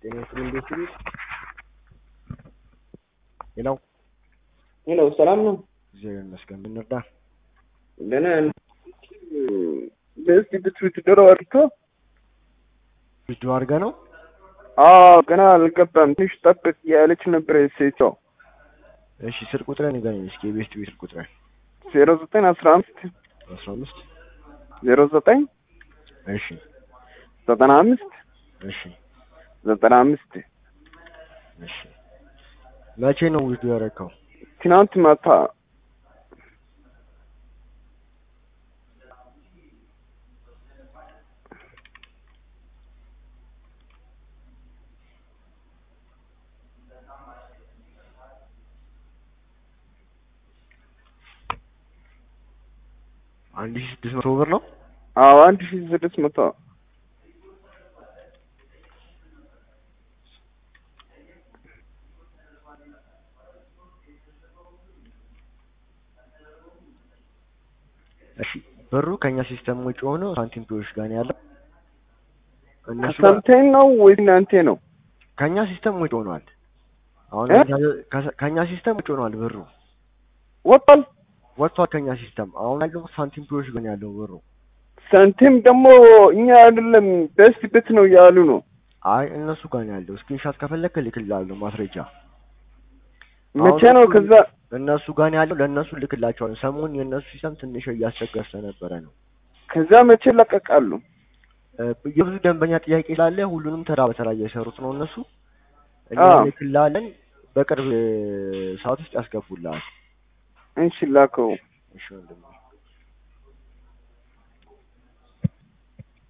ጤና ይስጥልኝ እንዴት ነህ? ሄሎ ሄሎ ሰላም ነው? እግዚአብሔር ይመስገን። ምን እንርዳ? ደህና ነን። በስቲ ብትዊት ዶሮ አድርቶ ቪዲዮ አድርገህ ነው? አዎ ገና አልገባም። ትንሽ ጠብቅ ያለች ነበር ሴቷ። እሺ ስልክ ቁጥርህን ንገረኝ እስኪ የቤስት ቤት ስልክ ቁጥርህን። ዜሮ ዘጠኝ አስራ አምስት አስራ አምስት ዜሮ ዘጠኝ እሺ ዘጠና አምስት እሺ ዘጠና አምስት እሺ መቼ ነው ቪዲዮ ያደረግከው? ትናንት ማታ አንድ ሺህ ስድስት መቶ ብር ነው። አዎ አንድ ሺ ስድስት መቶ እሺ ብሩ ከኛ ሲስተም ውጭ ሆኖ ሳንቲም ፒዎች ጋር ነው ያለው። እነሱ ጋር ከሰምተኝ ነው ወይስ እናንተ ነው? ከኛ ሲስተም ውጭ ሆኗል። አሁን እ? ከ- ከኛ ሲስተም ውጭ ሆኗል ብሩ ወጣል ወጥቷል ከኛ ሲስተም። አሁን ያለው ሳንቲም ፒዎች ጋር ነው ያለው ብሩ። ሳንቲም ደግሞ እኛ አይደለም በስቲ ብት ነው ያሉ ነው። አይ እነሱ ጋር ነው ያለው። ስክሪንሻት ከፈለክ እልክልሃለሁ ማስረጃ። መቼ አሁን ነው እሱ- ከዛ እነሱ ጋር ነው ያለው። ለእነሱ እልክላቸዋለሁ። ሰሞኑን የእነሱ ሲስተም ትንሽ እያስቸገረ ስለነበረ ነው። ከዛ መቼ ለቀቃሉ? እ፣ የብዙ ደንበኛ ጥያቄ ስላለ ሁሉንም ተራ በተራ እየሰሩት ነው እነሱ። እኛ አዎ። እልክልሃለን። በቅርብ እ፣ ሰዓት ውስጥ ያስገቡልሃል። እንሽላከው እሺ ወንድሜ